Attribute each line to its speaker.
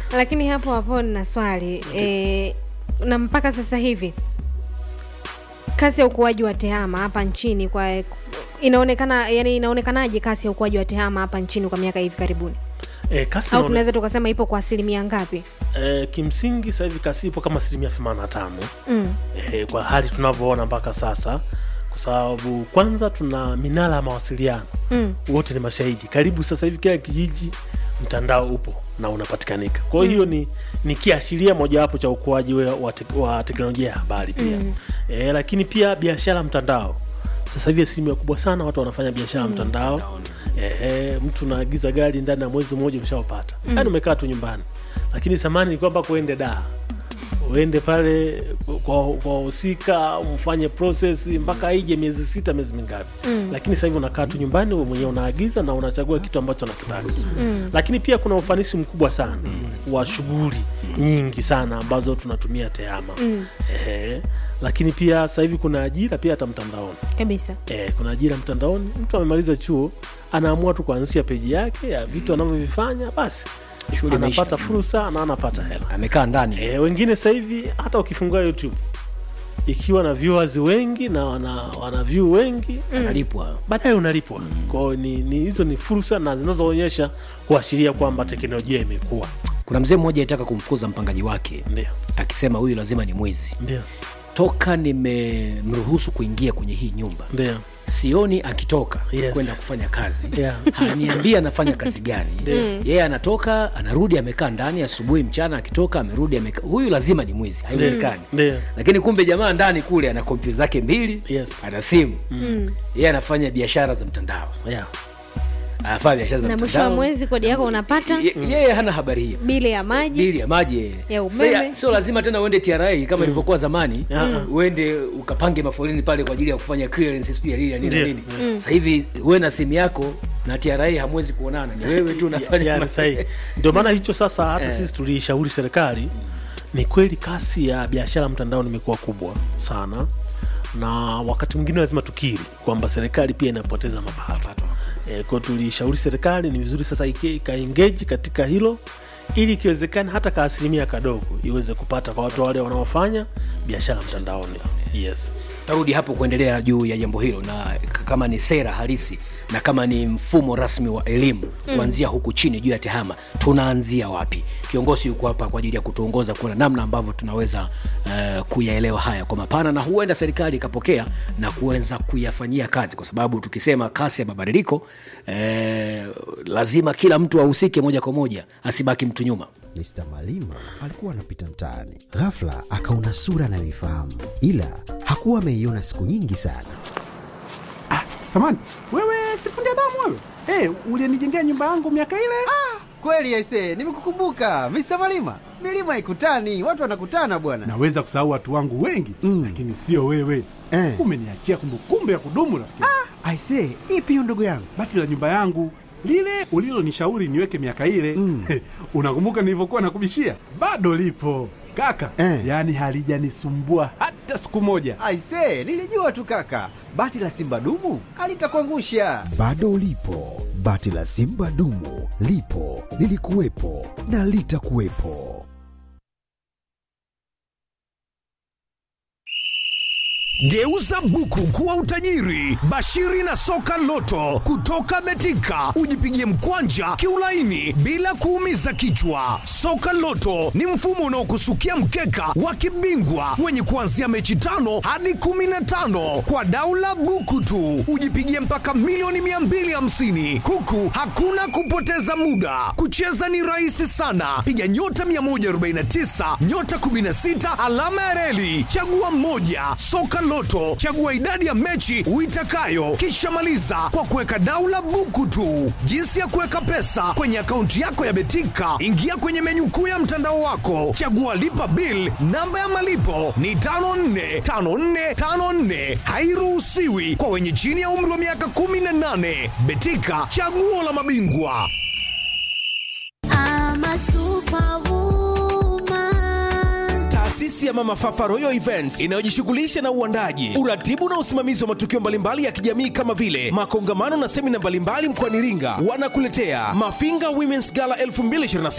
Speaker 1: lakini hapo hapo nina swali e, na mpaka sasa hivi kasi ya ukuaji wa tehama hapa nchini kwa inaonekana yani inaonekanaje kasi ya ukuaji wa tehama hapa nchini kwa miaka hivi karibuni
Speaker 2: e, kasi
Speaker 1: au
Speaker 2: inaone-
Speaker 1: tunaweza tukasema ipo kwa asilimia ngapi
Speaker 2: e, kimsingi sasa hivi kasi ipo kama asilimia 85
Speaker 1: mm.
Speaker 2: e, kwa hali tunavyoona mpaka sasa kwa sababu kwanza tuna minara ya mawasiliano
Speaker 1: Mm.
Speaker 2: wote ni mashahidi karibu sasa hivi kila kijiji mtandao upo na unapatikanika kwa hiyo ni, ni kiashiria mojawapo cha ukuaji wa, wa, tek, wa teknolojia ya habari pia mm. e, lakini pia biashara mtandao sasa hivi asilimia kubwa sana watu wanafanya biashara mm. mtandao e, e, mtu unaagiza gari ndani ya mwezi mmoja umeshaopata mm. yani umekaa tu nyumbani lakini zamani ilikuwa mpaka uende daa uende pale kwa kwa wahusika mfanye process mpaka ije miezi sita miezi mingapi mm. lakini sasa hivi unakaa tu nyumbani wewe mwenyewe unaagiza na unachagua kitu ambacho unakitaka mm. lakini pia kuna ufanisi mkubwa sana mm. wa shughuli nyingi sana ambazo tunatumia tehama mm. Ehe. lakini pia sasa hivi kuna ajira pia hata mtandaoni
Speaker 1: kabisa
Speaker 2: e, kuna ajira mtandaoni mtu amemaliza chuo anaamua tu kuanzisha peji yake ya vitu anavyovifanya basi
Speaker 3: Shughuli imeisha.
Speaker 2: anapata fursa na anapata hela
Speaker 3: amekaa ndani
Speaker 2: e, wengine sasa hivi hata ukifungua youtube ikiwa na viewers wengi na wana, wana view wengi
Speaker 3: analipwa
Speaker 2: baadaye unalipwa kwao ni, ni hizo ni fursa na zinazoonyesha kuashiria kwamba teknolojia imekuwa
Speaker 3: kuna mzee mmoja alitaka kumfukuza mpangaji wake
Speaker 2: ndio
Speaker 3: akisema huyu lazima ni mwizi
Speaker 2: ndio
Speaker 3: toka nimemruhusu kuingia kwenye hii nyumba
Speaker 2: ndio
Speaker 3: sioni akitoka
Speaker 2: Yes.
Speaker 3: kwenda kufanya kazi
Speaker 2: Yeah.
Speaker 3: haniambia anafanya kazi gani yeye anatoka anarudi amekaa ndani asubuhi mchana akitoka amerudi amekaa huyu lazima ni mwizi haiwezekani
Speaker 2: ndio
Speaker 3: lakini kumbe jamaa ndani kule ana kompyuta zake mbili
Speaker 2: Yes.
Speaker 3: ana simu yeye anafanya biashara za mtandao
Speaker 2: yeah.
Speaker 3: anafanya biashara za
Speaker 1: na mwisho wa
Speaker 3: mtandao
Speaker 1: mwezi kodi yako unapata
Speaker 3: Ye- yeye hana habari hiyo
Speaker 1: bili ya maji
Speaker 3: bili ya maji yeye.
Speaker 1: Ya umeme.
Speaker 3: Sio- sio lazima tena uende tra kama ilivyokuwa zamani
Speaker 2: Mm.
Speaker 3: uende ukapange mafoleni pale kwa ajili ya kufanya clearance sijui ya nini na nini na
Speaker 2: Ndio.
Speaker 3: nini sasa hivi we na simu yako na tra hamwezi kuonana ni wewe tu unafanya
Speaker 2: yani sahihi ndio maana hicho sasa hata
Speaker 3: Eh.
Speaker 2: sisi tuliishauri serikali ni kweli kasi ya biashara mtandaoni imekuwa kubwa sana na wakati mwingine lazima tukiri kwamba serikali pia inapoteza mapato e, kwao tuliishauri serikali ni vizuri sasa iki- ikaengeji katika hilo ili ikiwezekana hata ka asilimia kadogo iweze kupata kwa watu wale wanaofanya biashara mtandaoni yes
Speaker 3: tarudi hapo kuendelea juu ya jambo hilo na k- kama ni sera halisi na kama ni mfumo rasmi wa elimu kuanzia huku chini juu ya tehama tunaanzia wapi kiongozi yuko hapa kwa ajili ya kutuongoza kuona namna ambavyo tunaweza uh, kuyaelewa haya kwa mapana na huenda serikali ikapokea na kuweza kuyafanyia kazi kwa sababu tukisema kasi ya mabadiliko eh, lazima kila mtu ahusike moja kwa moja asibaki mtu nyuma
Speaker 4: Mr. Malima alikuwa anapita mtaani, ghafla akaona sura anayoifahamu, ila hakuwa ameiona siku nyingi sana.
Speaker 5: Samani, wewe sifundi damu wewe? Hey, ulienijengea nyumba yangu miaka ile?
Speaker 6: Kweli aise, nimekukumbuka Mr. Malima. Milima ikutani, watu wanakutana bwana.
Speaker 5: Naweza kusahau watu wangu wengi
Speaker 4: Mm.
Speaker 5: lakini sio wewe.
Speaker 4: Eh.
Speaker 5: Umeniachia kumbukumbu ya kudumu rafiki. Ah.
Speaker 4: Aise, ipi hiyo ndugu yangu?
Speaker 5: Bati la nyumba yangu lile ulilonishauri niweke miaka ile
Speaker 4: Mm.
Speaker 5: unakumbuka nilivyokuwa nakubishia? Bado lipo kaka,
Speaker 4: Eh.
Speaker 5: yaani halijanisumbua hata siku moja.
Speaker 6: Aise, nilijua tu kaka. Bati la Simba dumu alitakuangusha.
Speaker 4: Bado lipo bati la Simba dumu, lipo lilikuwepo na litakuwepo.
Speaker 7: Geuza buku kuwa utajiri. Bashiri na soka loto kutoka Betika, ujipigie mkwanja kiulaini bila kuumiza kichwa. Soka loto ni mfumo unaokusukia mkeka wa kibingwa wenye kuanzia mechi tano hadi kumi na tano kwa daula buku tu, ujipigie mpaka milioni 250 huku hakuna kupoteza muda. Kucheza ni rahisi sana, piga nyota 149 nyota 16 alama ya reli, chagua mmoja. Soka Loto, chagua idadi ya mechi uitakayo, kisha maliza kwa kuweka daula buku tu. Jinsi ya kuweka pesa kwenye akaunti yako ya Betika, ingia kwenye menyu kuu ya mtandao wako, chagua lipa bill. Namba ya malipo ni 545454, hairuhusiwi kwa wenye chini ya umri wa miaka 18. Betika, chaguo la mabingwa.
Speaker 8: I'm a superwoman.
Speaker 9: Taasisi ya Mama Fafa Royal Events inayojishughulisha na uandaji, uratibu na usimamizi wa matukio mbalimbali ya kijamii kama vile makongamano na semina mbalimbali mkoani Iringa wanakuletea Mafinga Women's Gala 2026